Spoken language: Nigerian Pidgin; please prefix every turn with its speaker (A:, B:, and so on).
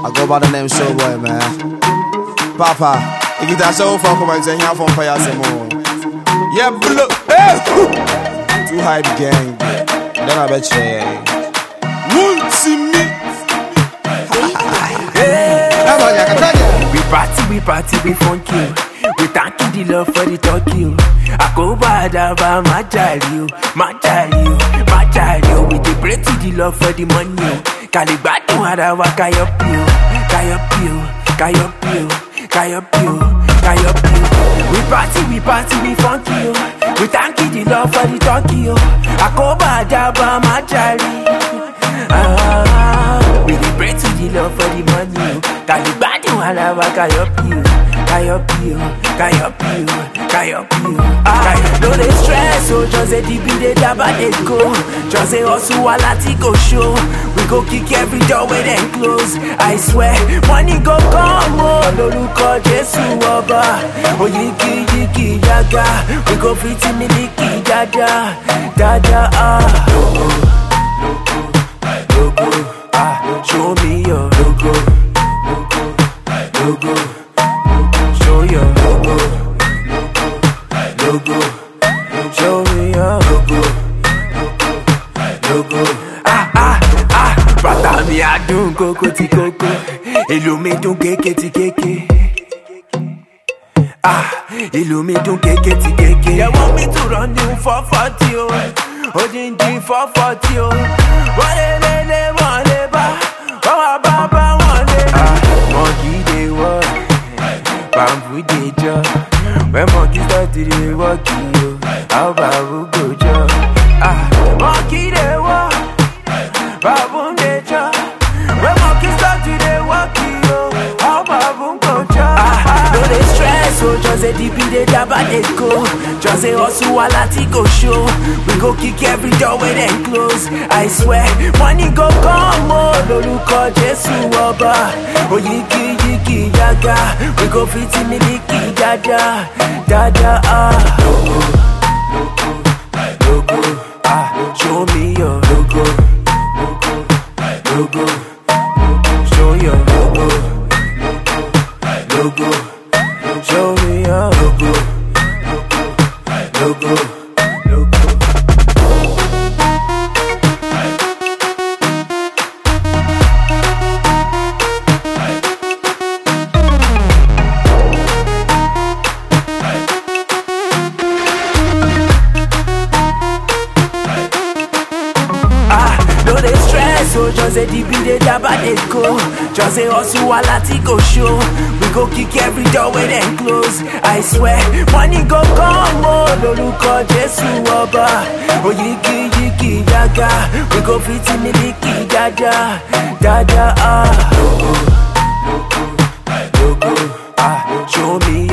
A: I go by the name Showboy, man. Papa, if you that's so far, come and say, here from Fire Samo. Yeah, blow. Hey! Too high the game. Then I bet you, yeah. Won't see me. Come on, yeah, come on,
B: We party, we party, we funky. We thank you the love for the talkie. Akoba adaba majali, majali, majali. We dey pray to the love for the money. Kaligbadun ara wa kayopi, kayopi, kayopi, kayopi, kayopi. We party, we party, we funky. We thank you the love for the talkie. Akoba adaba majali. Ah, we dey pray to the love for the money. Kaligbadun ara wa kayopi, kayopi, kayopi, kayopi. Ah, no dey stress, oh, just a deep in the daba dey go. Just a hustle while I go show. We go kick every door where they close. I swear, money go come, oh, lórúkọ Jésù ọba. Oyinki yiki yaga, we go fit miliki dada, dada ah. logo, ah, show me your logo, logo, show your logo, logo, show me your logo, logo, ah ah ah, bàtà mi àdùn kókó tí kókó, èlò mi dùn kéké tí kéké. Ah, ìlú mi dùn kéké tí kéké. They want me to run new four forty o, odindi four forty o. Wọ́n lé lé lé wọ́n lé bá, wọ́n wá bá bá wọ́n lé. Ah, monkey dey work, bamboo dey jọ. When monkey start to dey work yo, how bamboo go jọ? Ah, monkey dey work, bamboo dey jọ. When monkey start to dey work yo, how bamboo go jọ? Ah, no dey stress o, just a deep in the daba dey go. Just a hustle while I go show. We go kick every door where they close. I swear, money go come o, lórúkọ Jésù ọba. Oyinki yiki yaga, we go fit miliki dada, dada ah. Logo, ah, show me your logo, logo, show your logo, logo, show me your logo, logo, logo. Ah, no dey stress, oh, just a deep in the daba dey go. Just a hustle while I go show. We go kick every door where they close. I swear, money go come, oh, lórúkọ Jésù ọba. Oyinki yiki yaga, we go fit miliki dada, dada ah. Logo, ah, show me